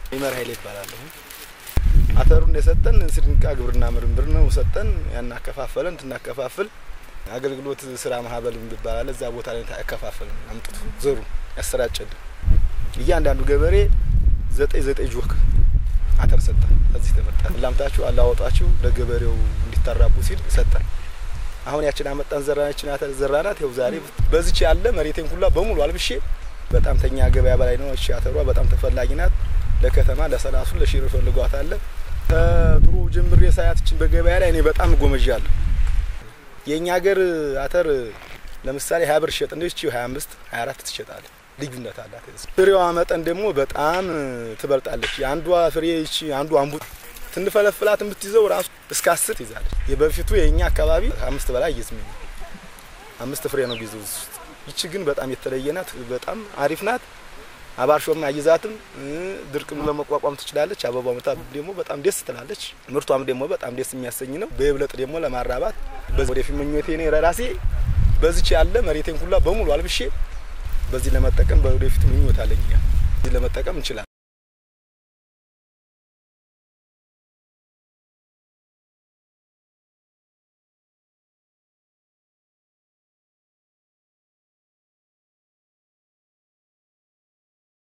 ይመር ኃይሌ ይባላለሁ። አተሩን የሰጠን ስድንቃ ግብርና ምርምር ነው ሰጠን። ያን አከፋፈለን ትናከፋፍል አገልግሎት ስራ ማህበር ይባላል። እዛ ቦታ ላይ ያከፋፈልን አምጥቶ ዘሩ ያሰራጨልን እያንዳንዱ ገበሬ ዘጠኝ ዘጠኝ ጆክ አተር ሰጠን። ከዚህ ተመጣ ላምታችሁ አላወጣችሁ ለገበሬው እንዲታራቡ ሲል ሰጠን። አሁን ያችን አመጣን ዘራናችን አተር ዘራናት። ይኸው ዛሬ በዚች ያለ መሬቴን ሁላ በሙሉ አልብሼ በጣም ተኛ ገበያ በላይ ነው። እሺ አተሯ በጣም ተፈላጊ ናት። ለከተማ ለሰላሱ ለሽሮ ፈልጓት አለ ከድሮ ጀምሬ ሳያትችን በገበያ ላይ እኔ በጣም ጎመዣለሁ። የእኛ ሀገር አተር ለምሳሌ ሀያ ብር ሸጥ እንደች ሀያ አምስት ሀያ አራት ትሸጣለ። ልዩነት አላት። ፍሬዋ መጠን ደግሞ በጣም ትበልጣለች። የአንዷ ፍሬ ይቺ አንዱ አንቡ ትንፈለፍላት የምትይዘው ራሱ እስከ አስር ትይዛለች። የበፊቱ የእኛ አካባቢ አምስት በላይ ይዝም አምስት ፍሬ ነው ቢይዘው ውስጥ። ይቺ ግን በጣም የተለየ ናት። በጣም አሪፍ ናት። አባርሾም አይዛትም። ድርቅም ለመቋቋም ትችላለች። አበባ መታ ደግሞ በጣም ደስ ትላለች። ምርቷም ደግሞ በጣም ደስ የሚያሰኝ ነው። በይብለጥ ደግሞ ለማራባት ወደፊት ምኞቴ እኔ ራሴ በዚች ያለ መሬቴን ሁላ በሙሉ አልብሼ በዚህ ለመጠቀም በወደፊት ምኞት አለኝ። ለመጠቀም እንችላለን።